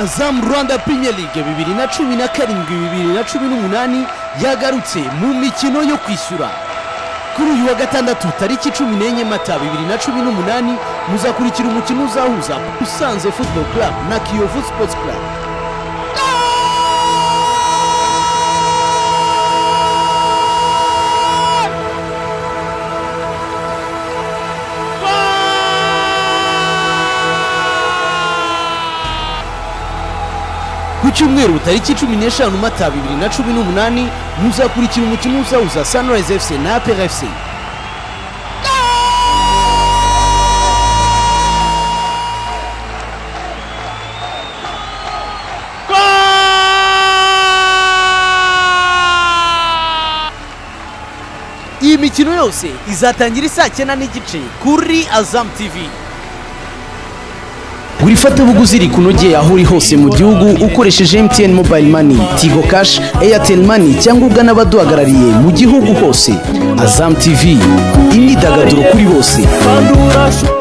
azamu rwanda piriya ligue bibiri na cumi na karindwi bibiri na cumi n'umunani yagarutse mu mikino yo kwishyura kuri uyu wa gatandatu tariki cumi n'enye mata bibiri na cumi n'umunani muzakurikira umukino uzahuza usanze football club na kiyovu sports club ku cyumweru tariki cumi n'eshanu mata bibiri na cumi n'umunani muzakurikira umukino uzahuza sunrise fc na apr fc iyi mikino yose izatangira isaa cyenda n'igice kuri azamu tv buri fatabuguzi rikunogeye aho uri hose mu gihugu ukoresheje MTN Mobile Money, Tigo Cash, Airtel Money cyangwa ugana abaduhagarariye mu gihugu hose. Azam TV, imyidagaduro kuri bose. kandi urashobora